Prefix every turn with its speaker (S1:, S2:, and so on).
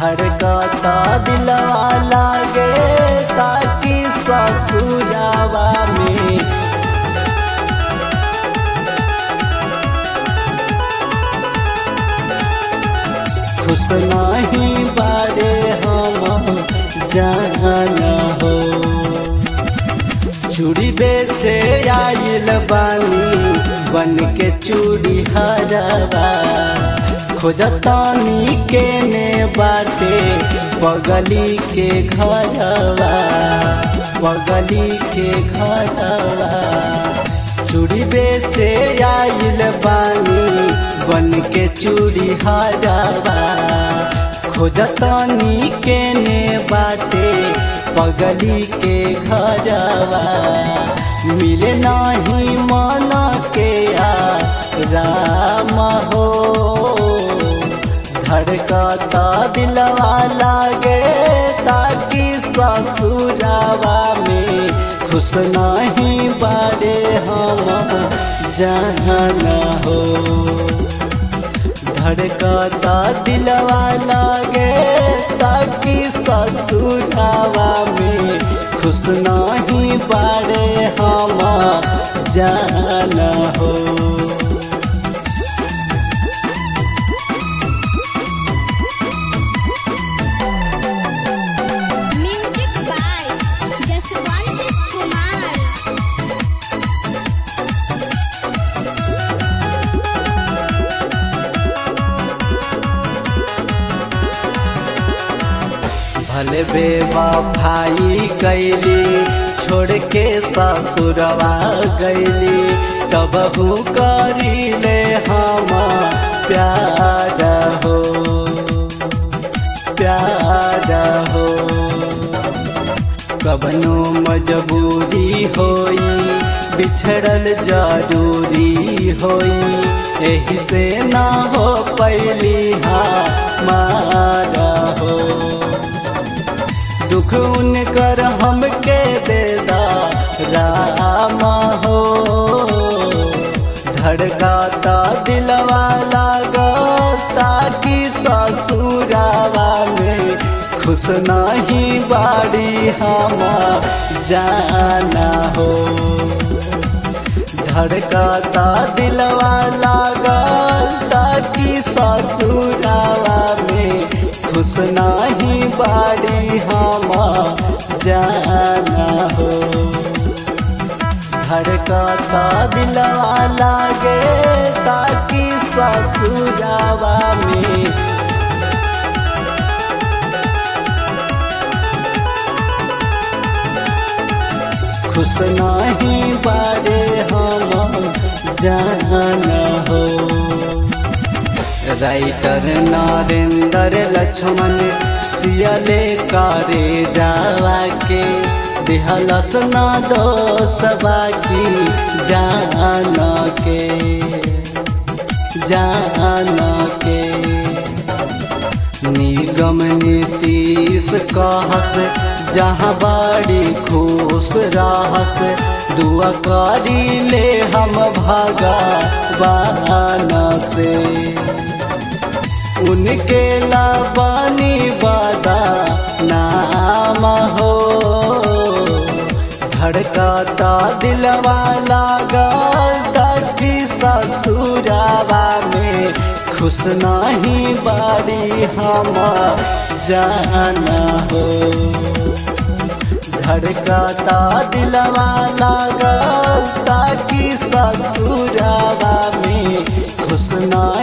S1: धड़कता दिलवा लागे ताकि ससुरावा में खुश नहीं बारे हम जाना हो चूड़ी बेचे आइल बानी बन के चूड़ी हरवा खोजतानी के ने बाटे पगली के घरवा पगली के घरवा चूड़ी बेचे आइल बानी बन के चूड़ी हरवा खोजतानी के ने बाटे पगली के घरवा मिले नाही मन के आ राम हो धड़कता दिलवा लागे ताकि ससुरावा में खुश नहीं बारे हम जाना हो धड़कता दिलवा लागे ताकि ससुरावा में खुश नहीं बारे हम जाना हो
S2: म्यूजिक बाय जसवंत कुमार
S1: भले बेवा भाई कैली छोड़ के ससुरवा गैली तब करी ले हम प्यार हो प्यार हो कबनो मजबूरी होई बिछड़ल जरूरी होई एही से ना हो पैली मारा हो दुख उनकर हमके दे दा राम हो धड़काता दिलवा लागता कि ससुरावा में खुश नहीं बाड़ी हम जाना हो धड़काता दिलवा लागता कि ससुरावा में खुश नहीं बाड़ी हम जाना हो धड़काता दिलवा लागे ताकि ससुरावा में खुश नहीं बारे हम जाना हो राइटर नरेंद्र लक्ष्मण सियले करे जावा के दिहलस न दोसवा की जान के जान के निगम नीतीश कहस जहाँ बाड़ी खुश रहस दुआ करी ले हम भगवान से उनके लाबानी बादा नाम हो धड़काता दिलवा लागा कि ससुरावा में खुश नहीं बाड़ी हम जाना हो धड़काता दिलवा लागा कि ससुरावा में खुश ना